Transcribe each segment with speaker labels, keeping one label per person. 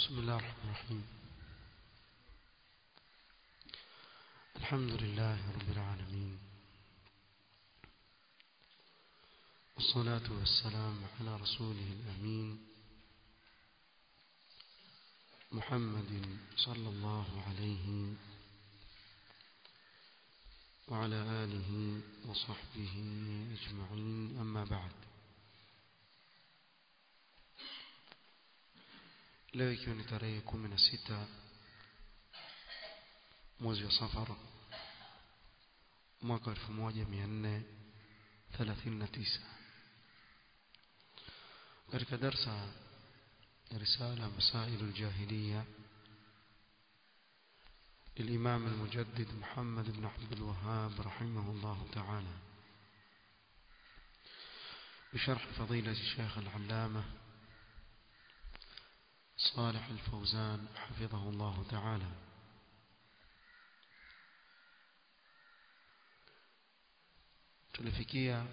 Speaker 1: بسم الله الرحمن الرحيم الحمد لله رب العالمين والصلاة والسلام على رسوله الأمين محمد صلى الله عليه وعلى آله وصحبه أجمعين أما بعد leo ikiwa ni tarehe kumi na sita mwezi wa safar mwaka elfu moja mia nne thelathini na tisa katika darsa ya risala masailu ljahiliya للإمام المجدد محمد بن عبد الوهاب رحمه الله تعالى بشرح فضيلة الشيخ العلامة صالح الفوزان حفظه الله تعالى tulifikia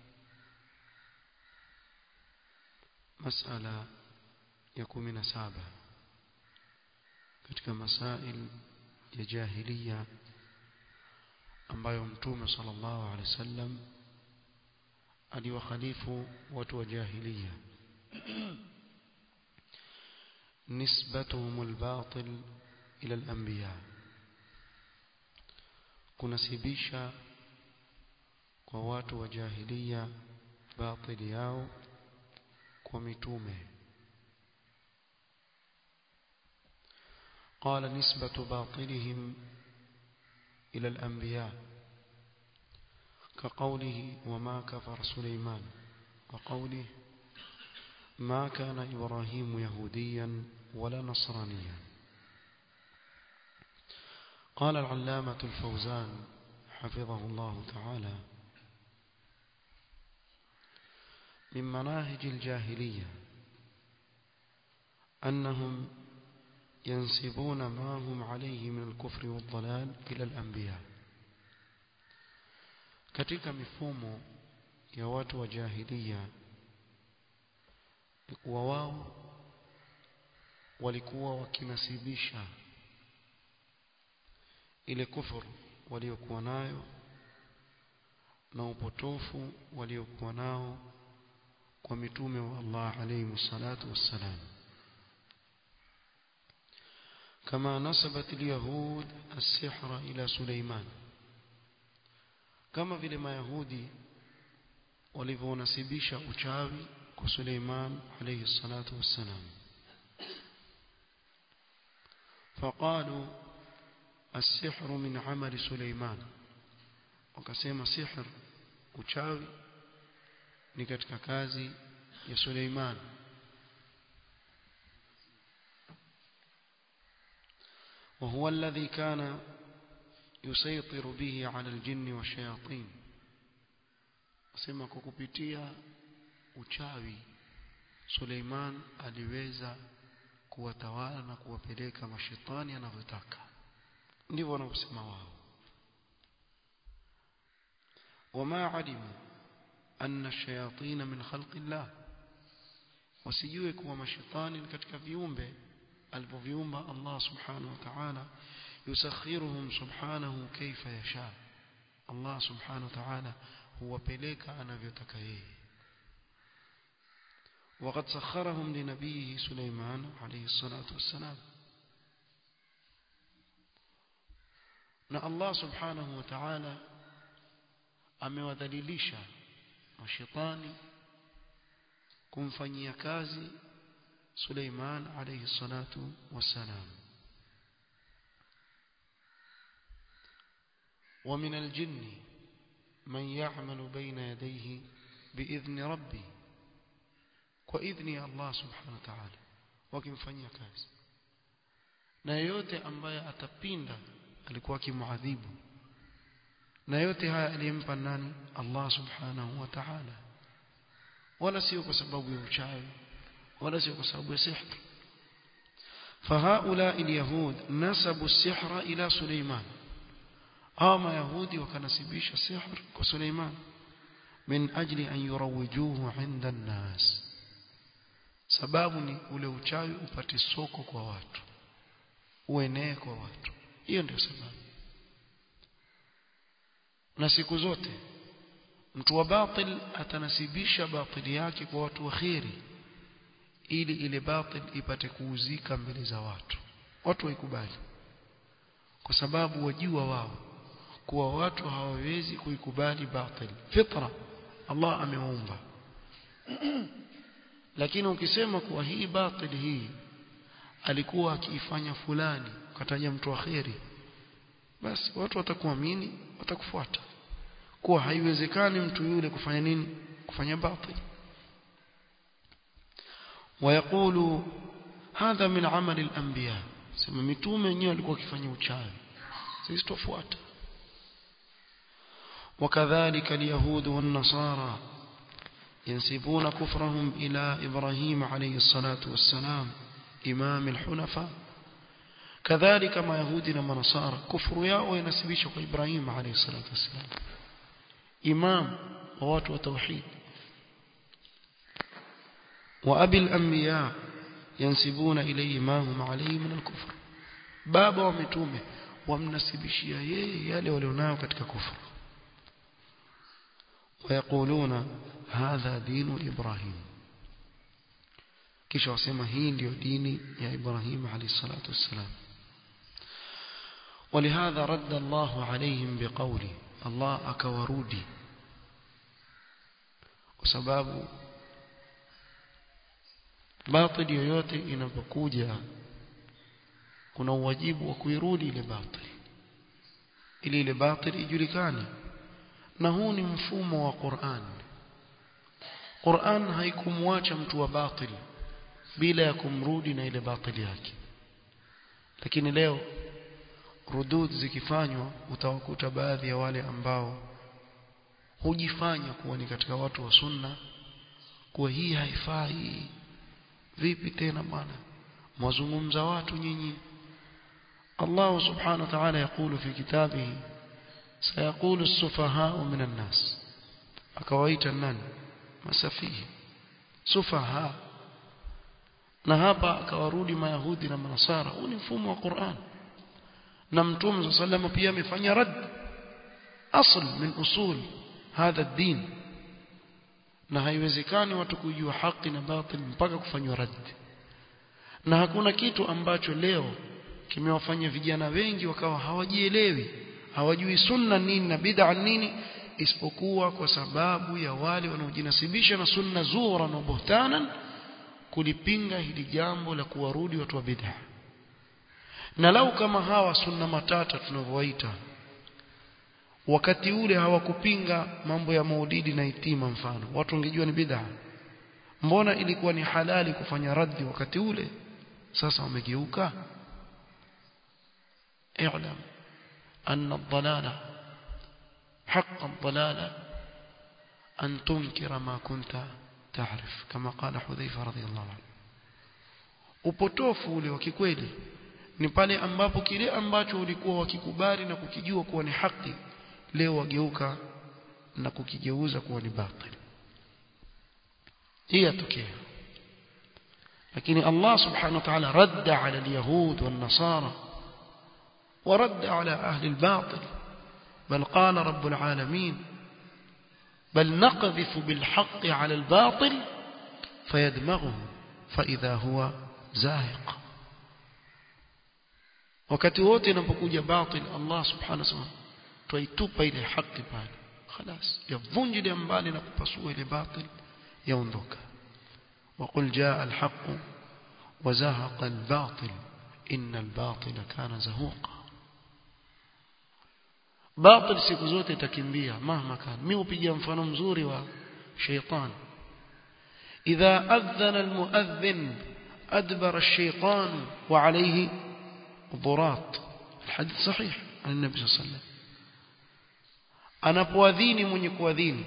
Speaker 1: masala ya kumi na saba katika masail ya jahiliya ambayo mtume sallallahu alaihi wasallam aliwakhalifu watu wa jahiliya نسبتهم الباطل إلى الأنبياء kunasibisha kwa watu wa jahiliya batili yao kwa mitume قال نسبة باطلهم إلى الأنبياء كقوله وما كفر سليمان وقوله ما كان إبراهيم يهوديا ولا نصرانيا قال العلامة الفوزان حفظه الله تعالى من مناهج الجاهلية أنهم ينسبون ما هم عليه من الكفر والضلال إلى الأنبياء katika mifumo ya watu wa jahiliya ni kuwa wao walikuwa wakinasibisha ile kufuru waliokuwa nayo na upotofu waliokuwa nao kwa mitume wa Allah alayhi salatu wassalam كما نسبت اليهود السحر إلى سليمان كما vile mayahudi walivyonasibisha uchawi kwa Suleiman alayhi salatu wassalam فقالوا السحر من عمل سليمان wakasema sihr uchawi ni katika kazi ya Suleiman وهو الذي كان يسيطر به على الجن والشياطين asema kwa kupitia uchawi Suleiman aliweza kuwatawala na kuwapeleka mashetani anavyotaka ndivyo wanavyosema wao wama alimu anna shayatin min khalqi llah wasijue kuwa mashetani ni katika viumbe alivyoviumba Allah subhanahu wa ta'ala yusakhiruhum subhanahu kaifa yasha Allah subhanahu wa ta'ala huwapeleka anavyotaka yeye وقد سخرهم لنبيه سليمان عليه الصلاة والسلام na Allah subhanahu wa ta'ala amewadhalilisha mashaitani kumfanyia kazi Suleiman alayhi salatu wassalam ومن الجن من يعمل بين يديه بإذن ربه kwa idhni ya Allah subhanahu wa ta'ala wakimfanyia kazi na yeyote ambaye atapinda alikuwa akimuadhibu na yote haya aliyempa nani Allah subhanahu wa ta'ala wala sio kwa sababu ya uchawi wala sio kwa sababu ya sihr فهؤلاء اليهود نسبوا السحر إلى سليمان أما يهودي وكنسبيش السحر كسليمان من أجل أن يروجوه عند الناس sababu ni ule uchawi upate soko kwa watu uenee kwa watu hiyo ndio sababu na siku zote mtu wa batil atanasibisha batili yake kwa watu wa kheri ili ile batil ipate kuuzika mbele za watu watu waikubali kwa sababu wajua wao kuwa watu hawawezi kuikubali batil fitra Allah ameumba lakini ukisema kuwa hii batil hii alikuwa akiifanya fulani ukataja mtu wa kheri basi watu watakuamini watakufuata kuwa haiwezekani mtu yule kufanya nini kufanya batil ويقول هذا من عمل الانبياء sema mitume wenyewe walikuwa wakifanya uchawi sisi tufuata وكذلك اليهود والنصارى ينسبون كفرهم إلى إبراهيم عليه الصلاة والسلام إمام الحنفاء كذلك ما يهودنا ونصارى كفر ياو ينسبيش إبراهيم عليه الصلاة والسلام إمام ووات وتوحيد وأبي الأنبياء ينسبون إليه ما هم عليه من الكفر بابا ومتومه ومنسبشيا يالي ولوناو كتك كفر ويقولون هذا دين إبراهيم kisha wasema hii ndio dini ya Ibrahim alayhi salatu wassalam ولهذا رد الله عليهم بقوله الله akawarudi kwa sababu batil yoyote inapokuja kuna uwajibu wa kuirudi ile batil ili ile batil ijulikane na huu ni mfumo wa Qur'an Qur'an haikumwacha mtu wa batil bila ya kumrudi na ile batili yake lakini leo rudud zikifanywa utawakuta baadhi ya wale ambao hujifanya kuwa ni katika watu wa sunna kuwa hii haifai vipi tena bwana mwazungumza watu nyinyi Allah subhanahu wa ta'ala yakulu fi kitabihi sayaqulu as-sufahaa min an-nas akawaita nani masafihi sufaha na hapa akawarudi mayahudi na manasara huu ni mfumo wa Qur'an na mtume sallallahu pia amefanya rad asl min usul hadha ad-din na haiwezekani watu kujua haki na batil mpaka kufanywa rad na hakuna kitu ambacho leo kimewafanya vijana wengi wakawa hawajielewi hawajui sunna nini na bid'a nini isipokuwa kwa sababu ya wale wanaojinasibisha na sunna zura na buhtanan kulipinga hili jambo la kuwarudi watu wa bid'a na lau kama hawa sunna matata tunavyowaita wakati ule hawakupinga mambo ya maulidi na itima mfano watu wangejua ni bid'a mbona ilikuwa ni halali kufanya raddi wakati ule sasa wamegeuka اعلم أن الضلالة حق الضلالة أن تنكر ما كنت تعرف كما قال حذيفة رضي الله عنه upotofu ule wa kikweli ni pale ambapo kile ambacho ulikuwa wakikubali na kukijua kuwa ni haki leo wageuka na kukigeuza kuwa ni batil hii yatokea lakini Allah subhanahu wa ta'ala radda ala al-yahud wan-nasara ورد على أهل الباطل بل قال رب العالمين بل نقذف بالحق على الباطل فيدمغه فإذا هو زاهق wakati wote inapokuja batil Allah subhanahu wa ta'ala twaitupa ile haki pale خلاص yavunjile mbali na kupasua ile batil yaondoka وقل جاء الحق وزهق الباطل إن الباطل كان زهوقا batil siku zote itakimbia mahma kan mimi upigia mfano mzuri wa shaytan idha adhana almuadhdhin adbara ash-shaytan wa alayhi ضرات الحديث صحيح عن النبي صلى الله عليه وسلم anapoadhini mwenye kuadhini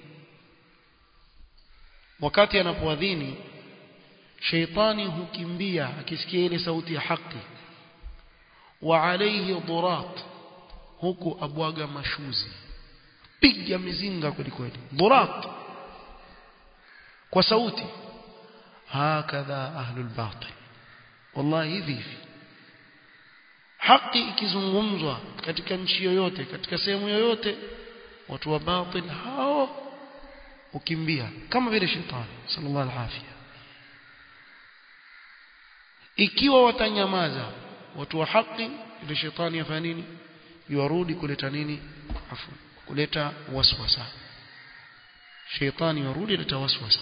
Speaker 1: wakati anapoadhini shaytani hukimbia akisikia ile sauti ya haki wa alayhi dhurat huku abwaga mashuzi piga mizinga kweli kweli dhurat kwa sauti hakadha ahlul batil wallahi hivi hivi haki ikizungumzwa katika nchi yoyote katika sehemu yoyote watu wa batil hao ukimbia kama vile shetani sallallahu alaihi ikiwa watanyamaza watu wa haki ile shetani yafanya nini yuarudi kuleta nini afu kuleta waswasa shetani yarudi kuleta waswasa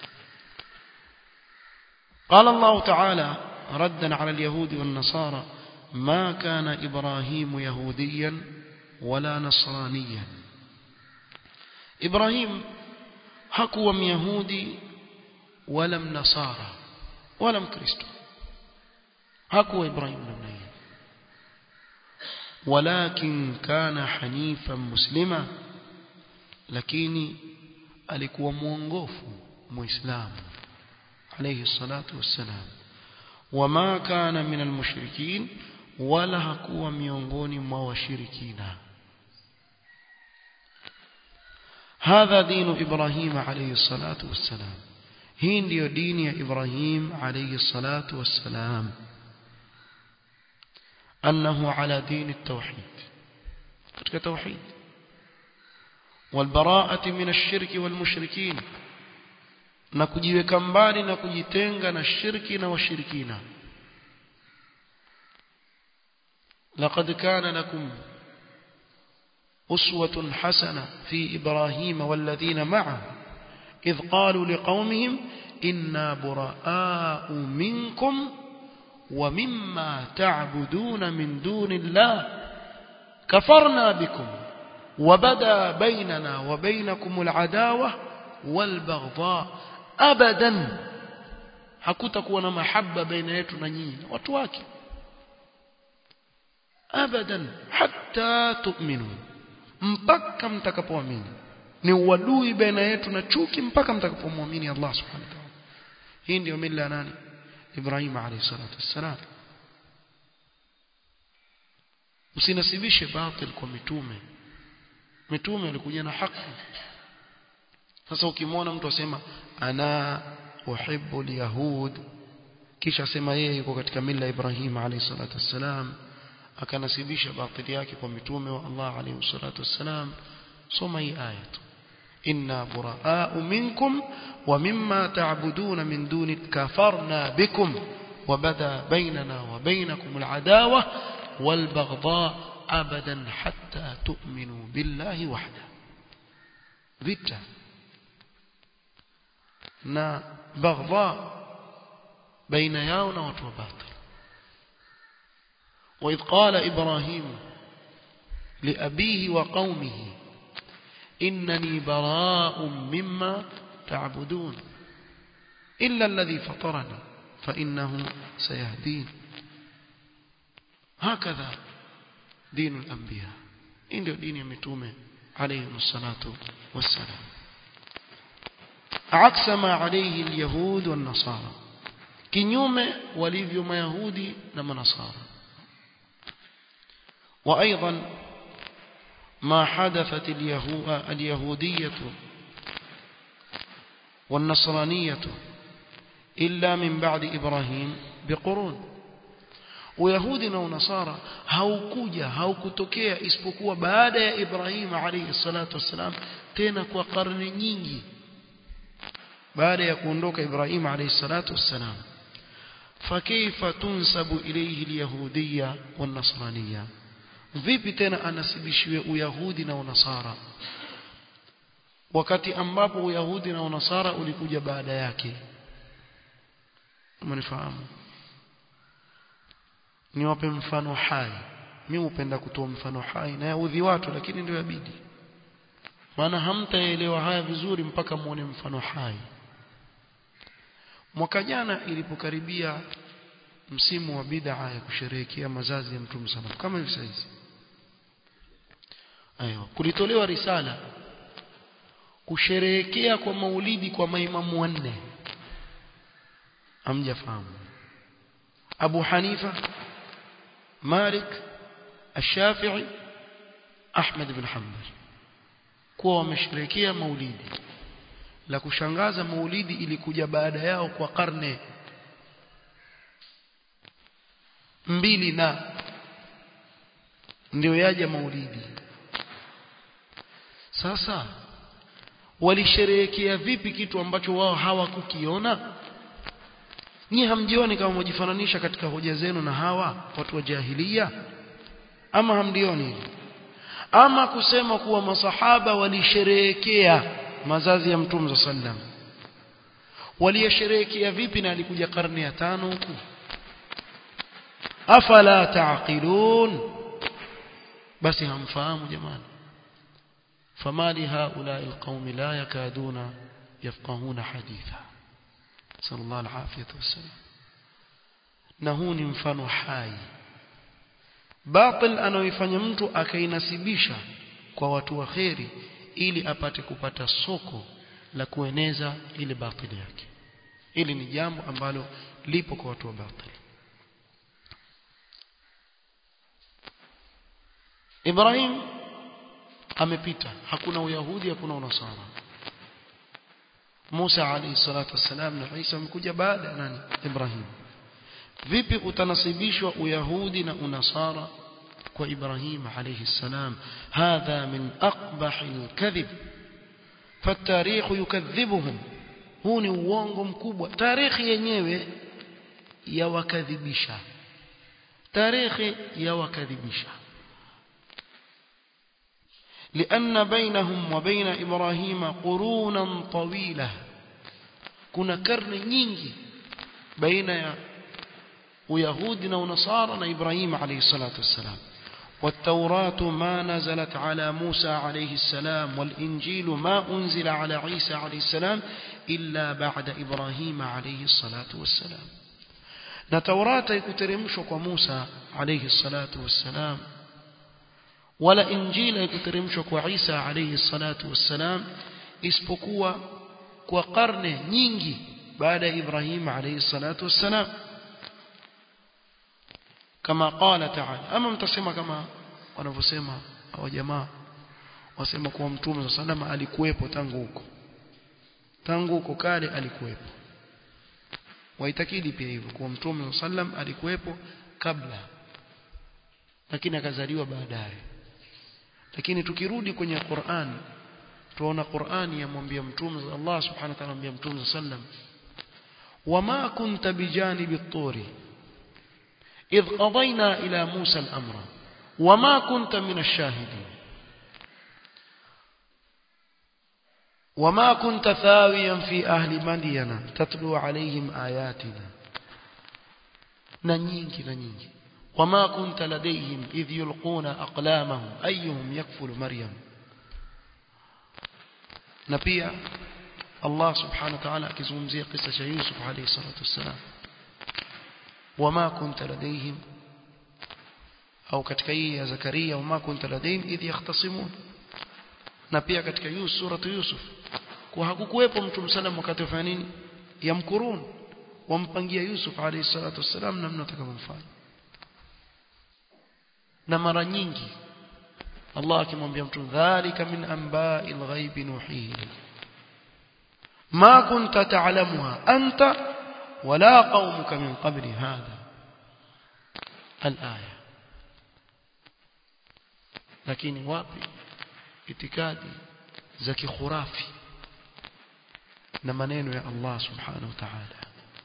Speaker 1: قال الله تعالى ردا على اليهود والنصارى ما كان إبراهيم يهوديا ولا نصرانيا إبراهيم hakuwa myahudi wala mnasara wala mkristo hakuwa ibrahim namna hiyo walakin kana hanifan muslima lakini alikuwa mwongofu muislamu alayhi salatu wassalam wama kana min almushrikin wala hakuwa miongoni mwa washirikina هذا دين إبراهيم عليه الصلاة والسلام هي ndio dini ya Ibrahim عليه الصلاة والسلام أنه على دين التوحيد katika توحيد والبراءة من الشرك والمشركين na kujiweka mbali na kujitenga na shirki na washirikina لقد كان لكم أسوة حسنة في إبراهيم والذين معه إذ قالوا لقومهم إنا براء منكم ومما تعبدون من دون الله كفرنا بكم وبدا بيننا وبينكم العداوة والبغضاء أبدا hakutakuwa na mahaba baina yetu na nyinyi watu wake abadan hatta tu'minu mpaka mtakapoamini ni uadui baina yetu na chuki mpaka mtakapomwamini Allah subhanahu wa ta'ala hii ndio mila nani Ibrahim alayhi salatu wassalam msinasibishe batil kwa mitume mitume walikuja na haki sasa ukimwona mtu asema ana uhibbu alyahud kisha asema yeye yuko katika mila Ibrahim alayhi salatu wassalam akanasibisha batili yake kwa mitume wa Allah alayhi salatu wassalam soma hii aya tu inna buraa'u minkum wa mimma ta'buduna min duni kafarna bikum وبدا بيننا وبينكم العداوة والبغضاء أبدا حتى تؤمنوا بالله وحده vita na baghdha baina yao na watu wa batil وإذ قال إبراهيم لأبيه وقومه إنني براء مما تعبدون إلا الذي فطرني فإنه سيهدين هكذا دين الأنبياء إن دين يمتومه عليهم الصلاة والسلام عكس ما عليه اليهود والنصارى kinyume walivyo mayahudi na manasara وايضا ما حدثت اليهوديه والنصرانيه الا من بعد ابراهيم بقرون Uyahudi na Unasara haukuja haukutokea isipokuwa baada ya Ibrahim alayhi salatu wassalam tena kwa karne nyingi baada ya kuondoka Ibrahim alayhi salatu wassalam فكيف تنسب إليه اليهودية والنصرانية vipi tena anasibishiwe uyahudi na unasara wakati ambapo uyahudi na unasara ulikuja baada yake umenifahamu niwape mfano hai mimi hupenda kutoa mfano hai na yaudhi watu lakini ndio yabidi maana hamtaelewa haya vizuri mpaka muone mfano hai mwaka jana ilipokaribia msimu wa bid'a ya kusherehekea mazazi ya Mtume sana kama hivi sasa ayo kulitolewa risala kusherehekea kwa maulidi kwa maimamu wanne amjafahamu Abu Hanifa Malik Ash-Shafi'i Ahmad ibn Hanbal kuwa wamesherehekea maulidi la kushangaza maulidi ilikuja baada yao kwa karne mbili na ndio yaja maulidi sasa walisherehekea vipi kitu ambacho wao hawakukiona nyie hamjioni kama mjifananisha katika hoja zenu na hawa watu wa jahilia ama hamdioni ama kusema kuwa masahaba walisherehekea mazazi ya mtume sallam waliyasherehekea vipi na alikuja karne ya tano huku afala taqilun basi hamfahamu jamani فما لهؤلاء القوم لا يكادون يفقهون حديثا صلى الله العافية والسلام نهون mfano hai batil anaoifanya mtu akainasibisha kwa watu wa kheri ili apate kupata soko la kueneza ile batili yake ili ni jambo ambalo lipo kwa watu wa batili Ibrahim amepita hakuna uyahudi hakuna unasara Musa alayhi salatu wassalam na Isa amekuja baada ya nani Ibrahim vipi utanasibishwa uyahudi na unasara kwa Ibrahim alayhi salam hadha min aqbah alkadhib فالتاريخ يكذبهم huu ni uongo mkubwa tarikhi yenyewe yawakadhibisha tarikhi yawakadhibisha لأن بينهم وبين إبراهيم قرونا طويلة كنا كرن nyingi baina ya uyahudi na unasara na Ibrahim alayhi salatu wassalam والتوراة ما نزلت على موسى عليه السلام والإنجيل ما أنزل على عيسى عليه السلام إلا بعد إبراهيم عليه الصلاة والسلام نتوراة يكترمشك موسى عليه الصلاة والسلام wala injili haikuteremshwa kwa Isa alayhi salatu wassalam isipokuwa kwa karne nyingi baada ya Ibrahim alayhi salatu wassalam kama qala ta'ala ama mtasema kama wanavyosema hawa jamaa wasema kuwa mtume sallallahu alikuwepo tangu huko tangu huko kale alikuwepo waitakidi pia hivyo kuwa mtume sallallahu alikuwepo kabla lakini akazaliwa baadaye lakini tukirudi kwenye Qur'an tuona Qur'an yamwambia mtume Allah subhanahu wa ta'ala anamwambia mtume sallam wama kunta bijanibi at-turi idh qadayna ila Musa al-amra wama kunta min ash-shahidin وما كنت ثاويا في أهل مدين تتلو عليهم آياتنا ننينك ننينك وما كنت لديهم إذ يلقون أقلامهم أيهم يكفل مريم نبيا الله سبحانه وتعالى كزمزي قصة يوسف عليه الصلاة والسلام وما كنت لديهم أو كتكي يا زكريا وما كنت لديهم إذ يختصمون نبيا كتك يوسف سورة يوسف وهكوكوepo mtume sallam wakati wafanya nini yamkurun wampangia Yusuf alayhi salatu wassalam namna atakavyomfanya na mara nyingi Allah akimwambia mtu dhalika min amba'il ghaibi nuhihi ma kunta ta'lamuha anta wala qaumuka min qabli hadha al-aya lakini wapi itikadi za kikhurafi na maneno ya Allah subhanahu wa ta'ala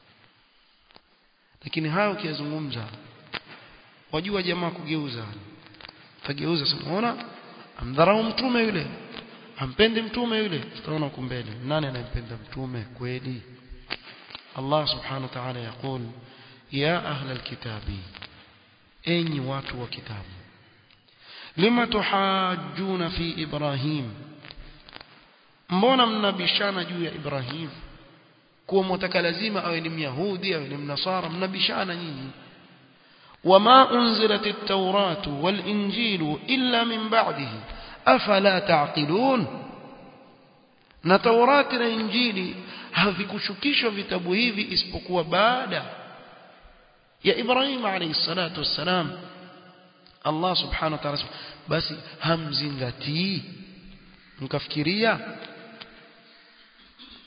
Speaker 1: lakini hayo kiyazungumza wajua jamaa kugeuza tageuza sinaona amdharau mtume yule ampendi mtume yule tutaona huko mbele nani anayempenda mtume kweli Allah subhanahu wa ta'ala yakul ya ahla alkitabi enyi watu wa kitabu lima tuhajjuna fi ibrahim mbona mnabishana juu ya ibrahim kuwa mtaka lazima awe ni myahudi awe ni mnasara mnabishana nyinyi وما أنزلت التوراة والإنجيل إلا من بعده أفلا تعقلون na Taurati na Injili havikushukishwa vitabu hivi isipokuwa baada ya Ibrahim alayhi salatu wassalam Allah subhanahu wa ta'ala basi hamzingatii mkafikiria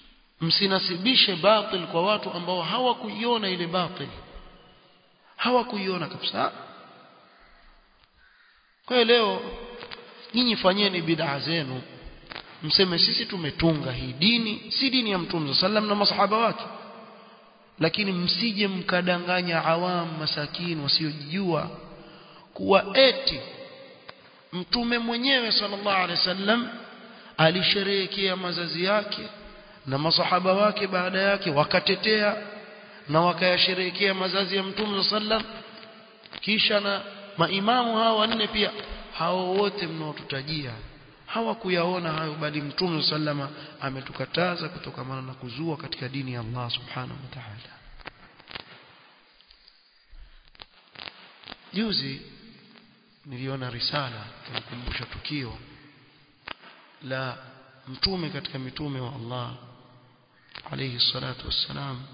Speaker 1: msinasibishe batil kwa watu ambao hawakuiona ile batil hawakuiona kabisa kwa leo nyinyi fanyeni bid'a zenu mseme sisi tumetunga hii dini si dini ya mtume sallam na masahaba wake lakini msije mkadanganya awam masakin wasiojijua kuwa eti mtume mwenyewe sallallahu alaihi wasallam alisherehekea mazazi yake na masahaba wake baada yake wakatetea na wakayasherehekea mazazi ya mtume sallam kisha na maimamu hawa wanne pia hao wote mnaotutajia hawakuyaona hayo bali mtume sallama ametukataza kutokamana na kuzua katika dini ya Allah subhanahu wa ta'ala juzi niliona risala kunikumbusha tukio la mtume katika mitume wa Allah alayhi salatu wassalam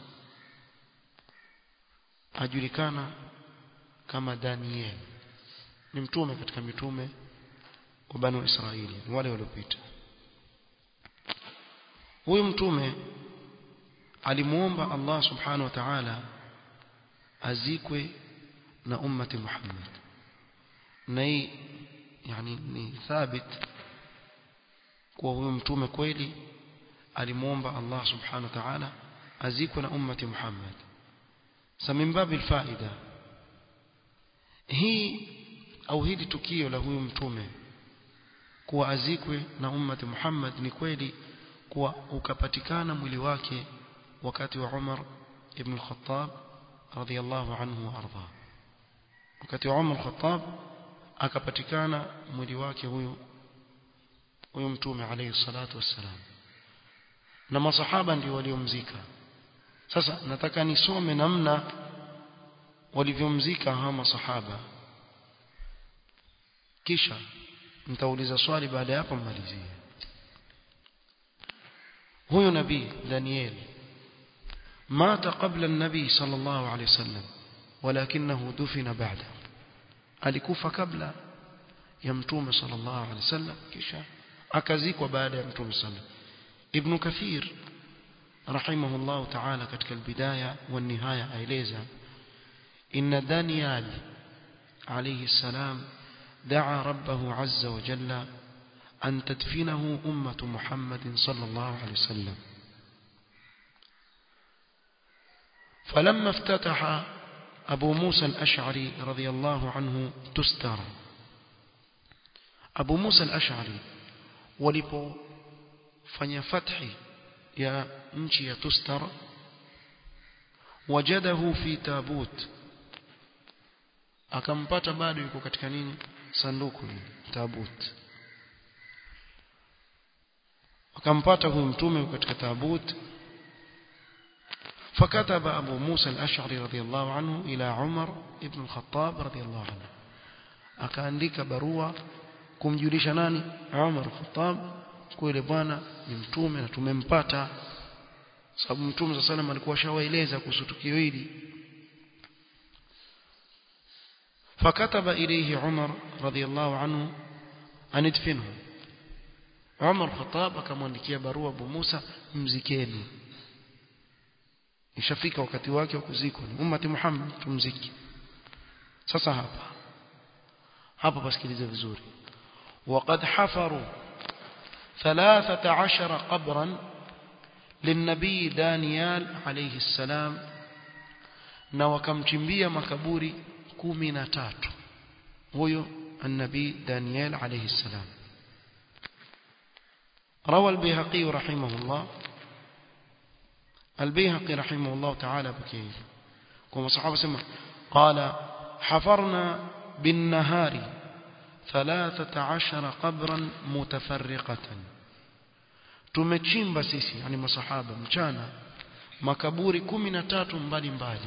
Speaker 1: ajulikana kama Daniel ni mtume katika mitume wa Banu Israili wale waliopita huyu mtume alimuomba Allah subhanahu wa ta'ala azikwe na ummati Muhammad na hii yani ni thabit kwa huyu mtume kweli alimuomba Allah subhanahu wa ta'ala azikwe na ummati Muhammad samin babil faida hii au hili tukio la huyu mtume kuwa azikwe na ummati Muhammad ni kweli kuwa ukapatikana mwili wake wakati wa Umar ibn al-Khattab radhiyallahu anhu wa arda wakati wa Umar al-Khattab akapatikana mwili wake huyu huyu mtume alayhi salatu wassalam na masahaba ndio waliomzika sasa nataka nisome namna walivyomzika hawa masahaba kisha nitauliza swali baada ya hapo mmalizie huyu nabii Daniel mata qabla an-nabi sallallahu alayhi wasallam walakinahu dufina ba'da alikufa kabla ya mtume sallallahu alayhi wasallam kisha akazikwa baada ya mtume sallallahu ibn kathir rahimahullah ta'ala katika albidaya wa nihaya aeleza inna daniel alayhi salam دعا ربه عز وجل أن تدفنه أمة محمد صلى الله عليه وسلم فلما افتتح أبو موسى الأشعري رضي الله عنه تستر أبو موسى الأشعري ولبو فني فتحي يا نشي تستر وجده في تابوت akampata bado yuko katika nini sanduku hili tabut akampata huyu mtume katika tabut فكتب أبو موسى الأشعري رضي الله عنه إلى عمر ابن الخطاب رضي الله عنه akaandika barua kumjulisha nani Umar al-Khattab kule bwana ni mtume na tumempata sababu mtume sallallahu alayhi alikuwa shawaeleza kuhusu tukio hili فكتب إليه عمر رضي الله عنه أن ادفنه عمر الخطاب akamwandikia barua Abu Musa mzikeni ishafika wakati wake wa kuzikwa ni ummati Muhammad tumziki sasa hapa hapa pasikilize vizuri وقد حفروا ثلاثة عشر قبرا للنبي دانيال عليه السلام na wakamchimbia makaburi kumi na tatu huyo النبي دانيال عليه السلام روى البيهقي رحمه الله البيهقي رحمه الله تعالى بكيه كما صحابة سمع قال حفرنا بالنهار ثلاثة عشر قبرا متفرقة tumechimba sisi yani masahaba mchana makaburi 13 mbali mbali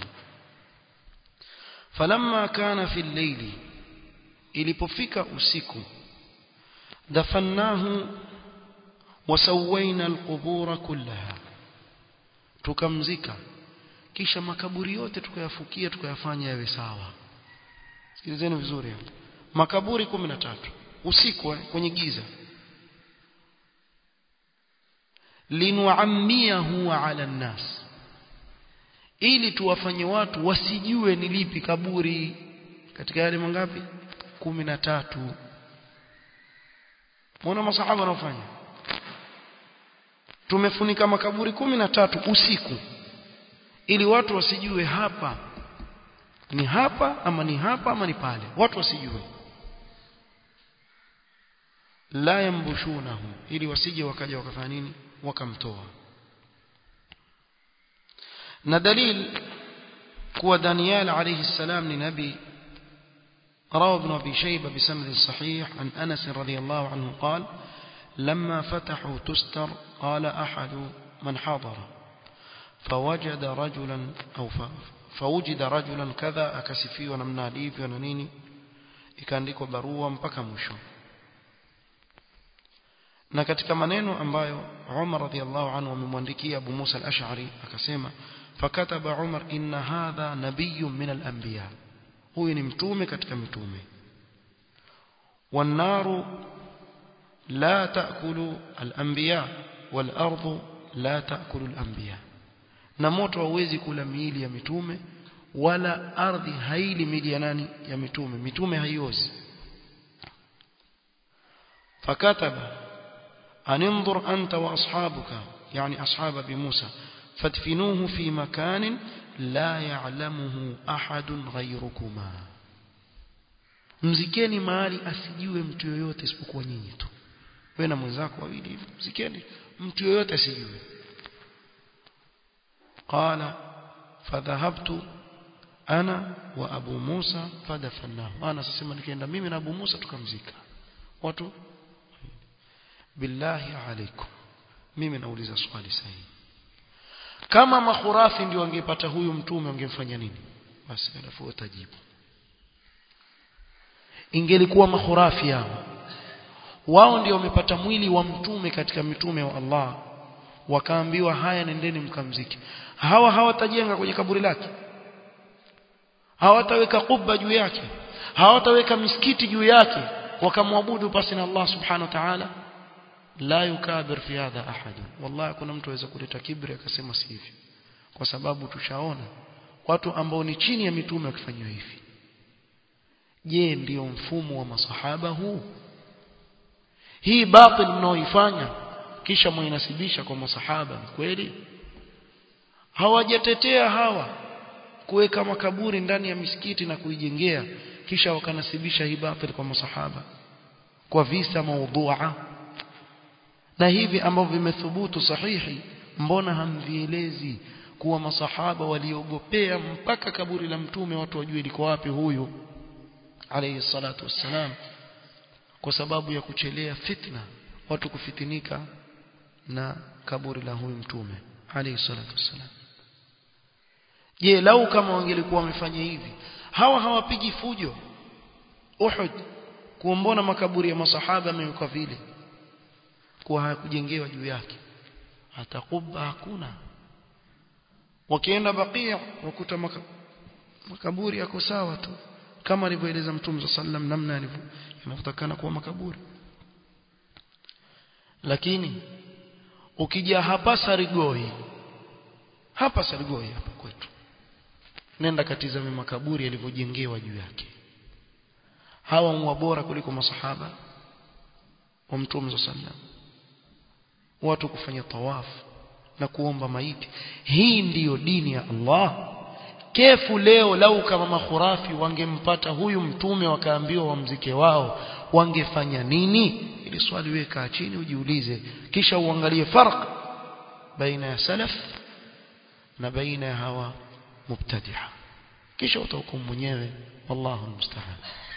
Speaker 1: falamma kana fi al-layli ilipofika usiku dafannahu wasawayna al-qubur kullaha tukamzika kisha makaburi yote tukayafukia tukayafanya yawe sawa sikilizeni vizuri makaburi 13 usiku kwenye giza linuammiyahu ala nnas ili tuwafanye watu wasijue ni lipi kaburi katika yale mangapi kumi na tatu Muona masahaba wanafanya tumefunika makaburi kumi na tatu usiku ili watu wasijue hapa ni hapa ama ni hapa ama ni pale watu wasijue la yambushunahu ili wasije wakaja wakafanya nini wakamtoa na dalil kuwa Daniel alayhi salam ni nabii روى ابن أبي شيبة بسند صحيح عن أنس رضي الله عنه قال لما فتحوا تستر قال أحد من حضر فوجد رجلا أو فوجد رجلا كذا أكسفي ونمنا ليفي وننيني ikaandikwa barua mpaka mwisho na katika maneno ambayo Umar radhiallahu anhu amemwandikia Abu Musa al-Ash'ari akasema fakataba Umar inna hadha nabiyyun min al-anbiya huyu ni mtume katika mitume wanaru la taakulu al-anbiya wal ardu la taakulu al-anbiya na moto hauwezi kula miili ya mitume wala ardhi haili miili ya nani ya mitume mitume haiozi fakataba anenظر أنت وأصحابك يعني أصحاب أبي موسى فادفنوه في مكان لا يعلمه أحد غيركما mzikeni mahali asijue mtu yoyote isipokuwa nyinyi tu wewe na mwenzako wawili hivi mzikeni mtu yoyote asijue qala fadhahabtu ana wa abu musa fadafannahu ana sasema nikaenda mimi na abu musa tukamzika watu billahi alaikum mimi nauliza swali sahihi kama makhurafi ndio wangepata huyu mtume wangemfanya nini basi alafu utajibu ingelikuwa makhurafi hao wao ndio wamepata mwili wa mtume katika mitume wa Allah wakaambiwa haya nendeni mkamziki hawa hawatajenga kwenye kaburi lake hawataweka kubba juu yake hawataweka misikiti juu yake wakamwabudu pasi na Allah subhanahu wa ta'ala la yukabir fi hadha ahad wallahi kuna mtu aweza kuleta kibri akasema si hivi kwa sababu tushaona watu ambao ni chini ya mitume wakifanywa hivi je ndiyo mfumo wa masahaba huu hii batil mnaoifanya kisha mwainasibisha kwa masahaba ni kweli hawajatetea hawa kuweka makaburi ndani ya misikiti na kuijengea kisha wakanasibisha hii batil kwa masahaba kwa visa maudhua na hivi ambavyo vimethubutu sahihi mbona hamvielezi kuwa masahaba waliogopea mpaka kaburi la mtume watu wajue liko wapi huyu alayhi salatu wassalam kwa sababu ya kuchelea fitna watu kufitinika na kaburi la huyu mtume alayhi salatu wassalam je lau kama wangelikuwa wamefanya hivi hawa hawapigi fujo Uhud kuombona makaburi ya masahaba yamewekwa vile kuwa hayakujengewa juu yake hata kubba hakuna wakienda bakia wakuta maka, makaburi yako sawa tu kama alivyoeleza mtume sallam namna yanavyotakana kuwa makaburi lakini ukija hapa Sarigoi hapa Sarigoi hapa kwetu nenda katizame makaburi yalivyojengewa juu yake hawa mwa bora kuliko masahaba wa mtume sallam watu kufanya tawafu na kuomba maiti hii ndiyo dini ya Allah kefu leo lau kama makhurafi wangempata huyu mtume wakaambiwa wamzike wao wangefanya nini ili swali weka chini ujiulize kisha uangalie farq baina ya salaf na baina ya hawa mubtadi'a kisha utahukumu mwenyewe wallahu almusta'an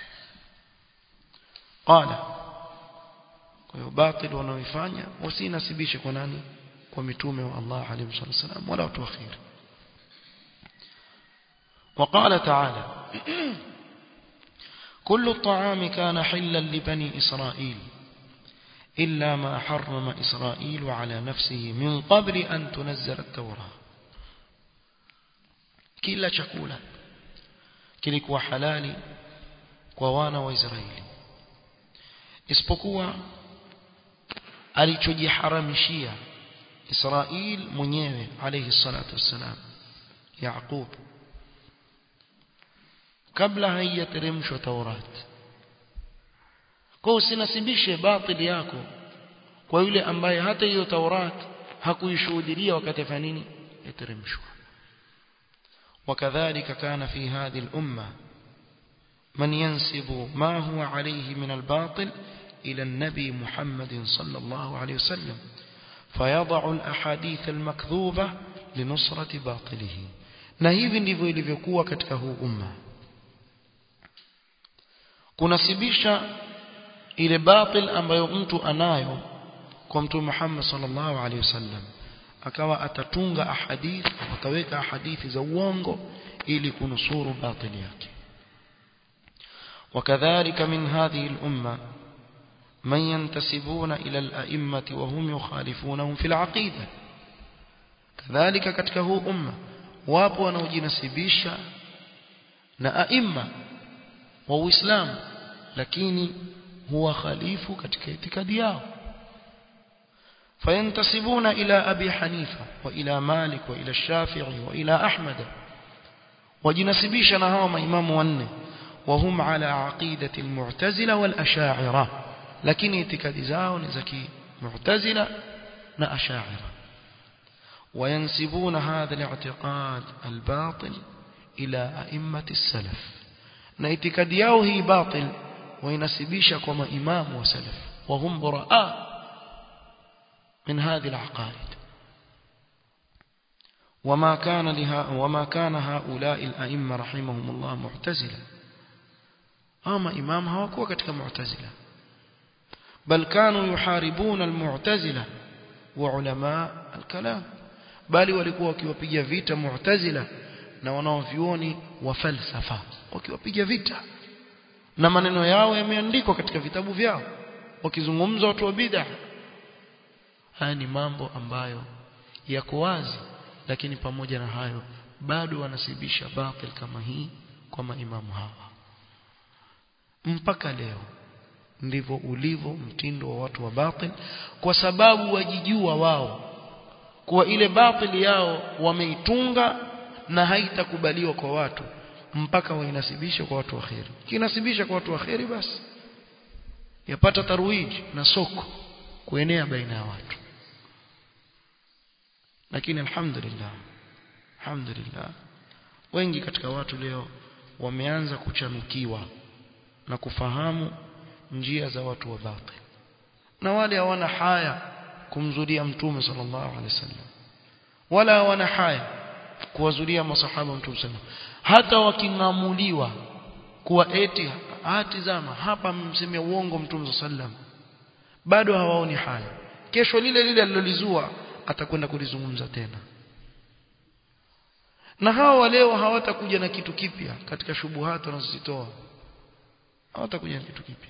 Speaker 1: qala kwa hiyo batil wanaoifanya wasinasibishe kwa nani kwa mitume wa Allah alayhi wasallam wala watu wakhir وقال تعالى كل الطعام كان حلا لبني إسرائيل إلا ما حرم إسرائيل على نفسه من قبل أن تنزل التوراة كلا شكولا kilikuwa halali kwa wana wa Israeli isipokuwa alichojiharamishia Israil mwenyewe alayhi salatu wassalam Yaqub kabla haijateremshwa Taurat kwa usinasibishe batili yako kwa yule ambaye hata hiyo Taurat hakuishuhudia wakati afanya nini yateremshwa وكذلك كان في هذه الأمة من ينسب ما هو عليه من الباطل إلى النبي محمد صلى الله عليه وسلم فيضع الأحاديث المكذوبة لنصرة باطله na hivi ndivyo ilivyokuwa katika huu umma kunasibisha ile batil ambayo mtu anayo kwa mtume Muhammad sallallahu alaihi wasallam akawa atatunga ahadith ataweka hadithi za uongo ili kunusuru batili yake وكذلك من هذه الأمة من ينتسبون إلى الأئمة وهم يخالفونهم في العقيدة كذلك katika huu umma wapo wanaojinasibisha na aima wa Uislamu lakini huwa khalifu katika itikadi yao فينتسبون إلى أبي حنيفة وإلى مالك وإلى الشافعي وإلى أحمد وجنسبيش نهاهم إمام ونه وهم على عقيدة المعتزلة والأشاعرة لكن اعتقاد زاو نزكي معتزلة نأشاعرة وينسبون هذا الاعتقاد الباطل إلى أئمة السلف ناعتقاد ياو هي باطل وينسبيش كما إمام وسلف وهم براء من هذه العقائد وما كان لها وما كان هؤلاء الأئمة رحمهم الله معتزلة أما إمام هواكوا كتك معتزلة بل كانوا يحاربون المعتزلة وعلماء الكلام bali walikuwa wakiwapiga vita mu'tazila na wanaovyuoni wa falsafa wakiwapiga vita na maneno yao yameandikwa katika vitabu vyao wakizungumza watu wa bid'ah haya ni mambo ambayo yako wazi lakini pamoja na hayo bado wanasibisha batil kama hii kwa maimamu hawa mpaka leo ndivyo ulivyo mtindo wa watu wa batil kwa sababu wajijua wao kuwa ile batili yao wameitunga na haitakubaliwa kwa watu mpaka wainasibisha kwa watu wa kheri kinasibisha kwa watu wa kheri basi yapata tarwiji na soko kuenea baina ya watu lakini alhamdulillah alhamdulillah wengi katika watu leo wameanza kuchanukiwa na kufahamu njia za watu wa batil na wale hawana haya kumzulia mtume sallallahu alaihi wasallam wala hawana haya kuwazulia masahaba mtume sallallahu hata waking'amuliwa kuwa eti atizama hapa msemea uongo mtume sallallahu bado hawaoni haya kesho lile lile alilolizua atakwenda kulizungumza tena na hawa leo hawatakuja na kitu kipya katika shubuhati wanazozitoa hawatakuja na kitu kipya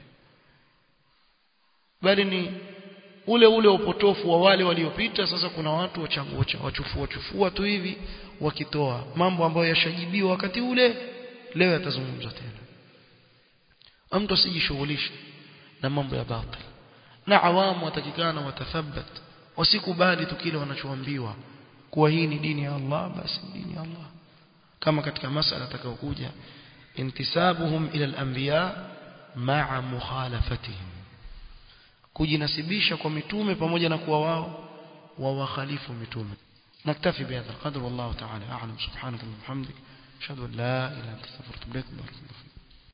Speaker 1: bali ni ule ule upotofu wa wale waliopita sasa kuna watu wachangua wachufua chufua tu hivi wakitoa mambo ambayo yashajibiwa wakati ule leo yatazungumzwa tena mtu asijishughulishe na mambo ya batil na awamu watakikana watathabat wasikubali tu kile wanachoambiwa kuwa hii ni dini ya Allah basi dini ya Allah kama katika masala atakayokuja intisabuhum ila al-anbiya ma'a mukhalafatihim kujinasibisha kwa mitume pamoja na kuwa wao wawakhalifu mitume naktafi bihadha القدر والله تعالى أعلم سبحانك اللهم وبحمدك أشهد أن لا إله إلا أنت أستغفرك وأتوب إليك